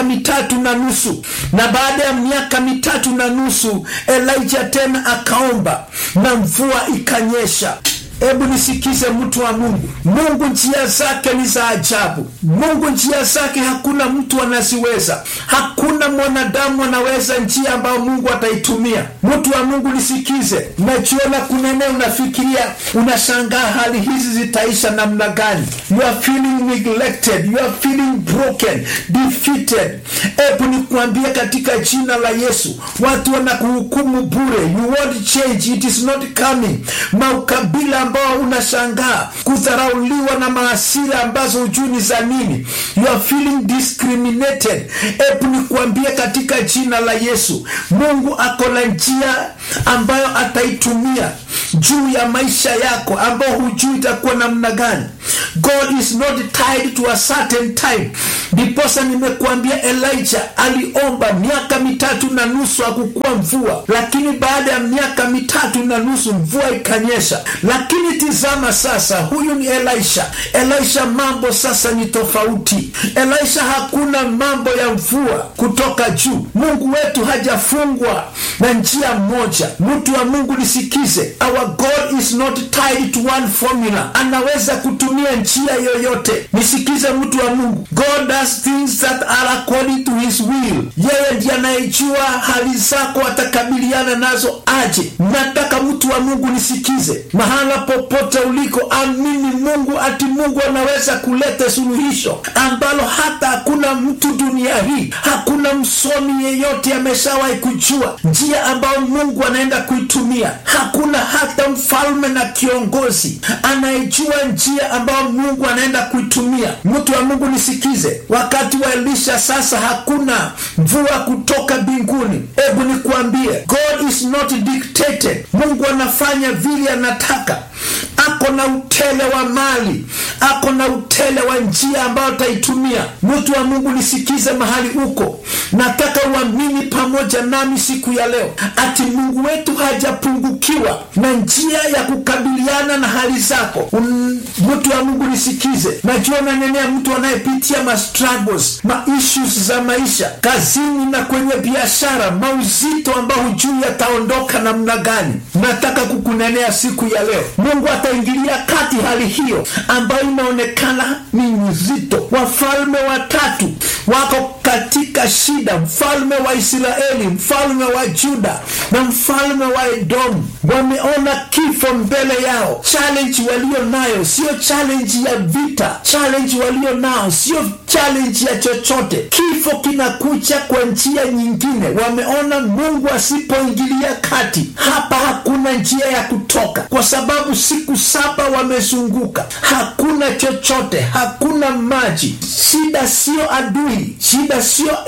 miaka mitatu na nusu na baada ya miaka mitatu na nusu elijah tena akaomba na mvua ikanyesha hebu nisikize mtu wa mungu mungu njia zake ni za ajabu mungu njia zake hakuna mtu anaziweza hakuna mwanadamu anaweza njia ambayo mungu ataitumia mtu wa mungu nisikize najiona kunene unafikiria unashangaa hali hizi zitaisha namna gani you are feeling neglected you are feeling broken defeated hebu nikuambia katika jina la yesu watu wanakuhukumu bure you won't change it is not coming maukabila ambao unashangaa kudharauliwa na maasira ambazo hujui ni za nini you are feeling discriminated hebu nikuambia katika jina la yesu mungu ako na njia ambayo ataitumia juu ya maisha yako ambao hujui itakuwa namna gani god is not tied to a certain time ndiposa nimekuambia elijah aliomba miaka mitatu na nusu akukuwa mvua lakini baada ya miaka mitatu na nusu mvua ikanyesha lakini tizama sasa huyu ni elisha elisha mambo sasa ni tofauti elisha hakuna mambo ya mvua kutoka juu mungu wetu hajafungwa na njia moja mtu wa mungu nisikize our god is not tied to one formula anaweza kutumia njia yoyote nisikize mtu wa mungu god does things that are according to his will yeye ndiye anayejua hali zako atakabiliana nazo aje nataka mtu wa mungu nisikize mahala popote uliko amini mungu ati mungu anaweza kuleta suluhisho ambalo hata hakuna mtu dunia hii hakuna msomi yeyote ameshawahi kujua njia ambayo mungu anaenda kuitumia hakuna hata mfalme na kiongozi anayejua njia ambayo mungu anaenda kuitumia mtu wa mungu nisikize wakati wa elisha sasa hakuna mvua kutoka mbinguni hebu nikuambie god is not dictated mungu anafanya vile anataka ako na utele wa mali ako na utele wa njia ambayo ataitumia mtu wa mungu nisikize mahali uko nataka uamini pamoja nami siku ya leo ati mungu wetu hajapungukiwa na njia ya kukabiliana na hali zako Un, mtu wa mungu nisikize najua nanenea mtu anayepitia ma struggles ma issues za maisha kazini na kwenye biashara mauzito ambao hujui yataondoka namna gani nataka kukunenea siku ya leo mungu ataingilia kati hali hiyo ambayo inaonekana ni nzito wafalme watatu wako katika shida mfalme wa israeli mfalme wa juda na mfalme wa edomu wameona kifo mbele yao challenge walio nayo sio challenge ya vita challenge walio nao sio challenge ya chochote kifo kinakuja kwa njia nyingine wameona mungu asipoingilia kati hapa hakuna njia ya kutoka kwa sababu siku saba wamezunguka hakuna chochote hakuna maji shida sio adui shida sio